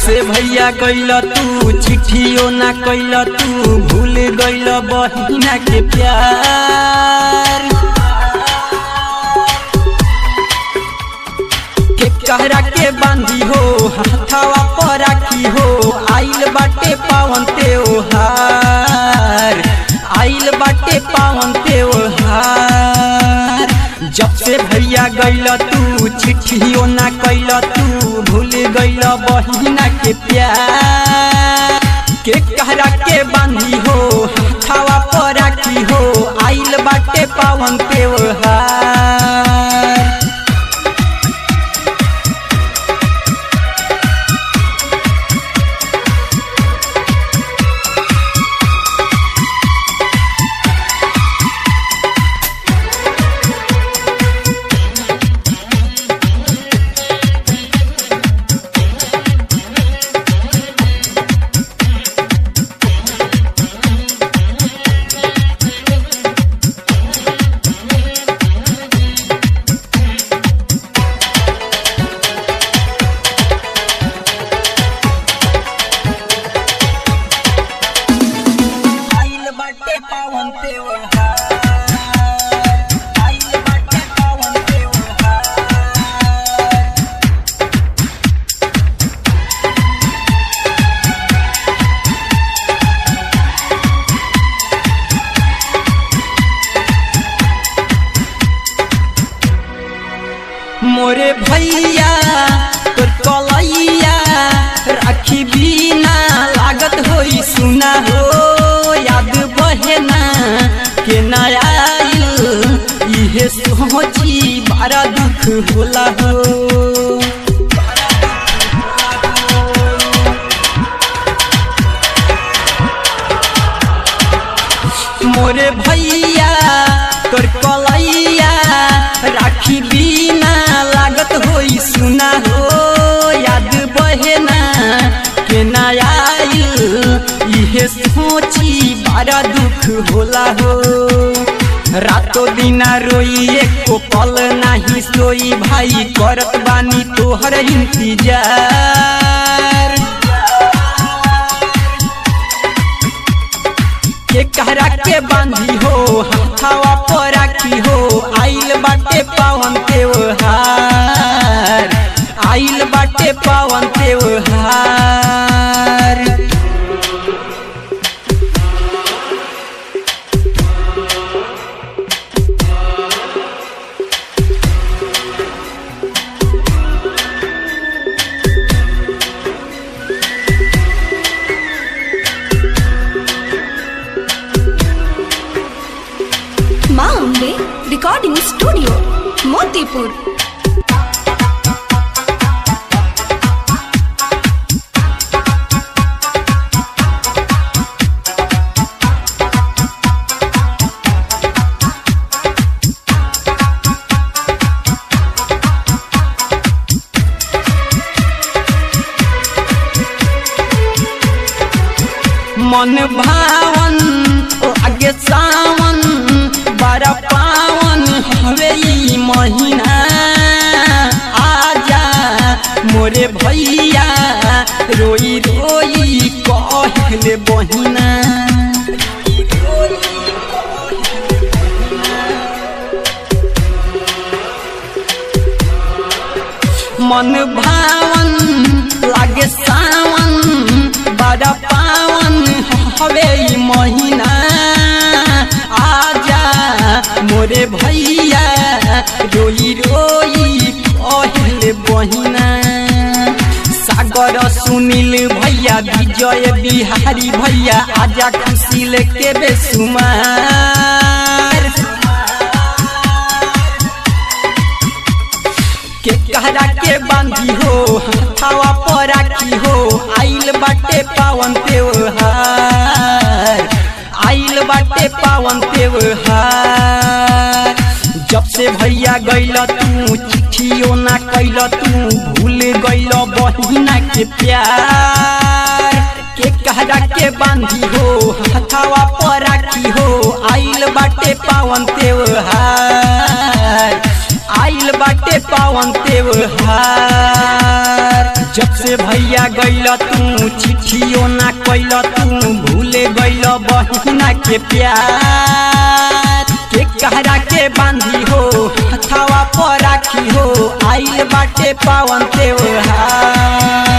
से भैया गइल तू चिट्ठियो ना कैल तू भूल गइल बहिना के प्यार के कहरा के बांधी हो हाथावा पर राखी हो आइल बाटे पावन त्योहार आइल बाटे पावन त्योहार जब से भैया गइल तू चिट्ठियो ना कैल तू भूल गइल बहिना के प्यार के कहरा के बांधी हो हाथावा पर राखी हो आइल बाटे पावन त्योहार आइल बाटे पावन त्योहार आइल बाटे पावन त्योहार मोरे भैया तोर कलैया राखी बिना लागत होई सुना हो याद बहेना के ना आइल इहे सोची बड़ा दुख होला हो मोरे भैया तोर कलैया राखी बिना लागत होई सुना हो याद बहेना के ना आइल इहे सोची बड़ा दुख होला हो रातो दिना रोई एको पल नाही सोई भाई करत बानी तोहर इंतजार के कहरा के बांधी हो हाथावा पर राखी हो आइल बाटे पावन त्योहार आइल बाटे पावन त्योहार माँ अम्बे रिकॉर्डिंग स्टूडियो मोतीपुर मन भावन ओ आगे सावन बड़ा पावन हवे ई महीना आजा मोरे भैया रोई रोई कहले बहिना मन भावन लागे सावन बड़ा पावन हवे ई महीना आजा मोरे भैया रोई रोई कहले बहिना सागर सुनील भैया विजय बिहारी भैया आजा खुशी लेके बेसुमार के कहरा के बांधी हो हाथावा पर राखी हो आइल बाटे पावन त्योहार आइल बाटे पावन त्योहार जब से भैया गइल तू चिट्ठियो ना कैल तू भूल गइल बहिना के प्यार के कहरा के बांधी हो हथावा पर राखी हो आइल बाटे पावन त्योहार आइल बाटे पावन त्योहार जब से भैया गैल तू चिट्ठियो ना कैल तू भूले गैल बहिना के प्यार के कहरा के बांधी हो हथावा पर राखी हो आइल बाटे पावन त्योहार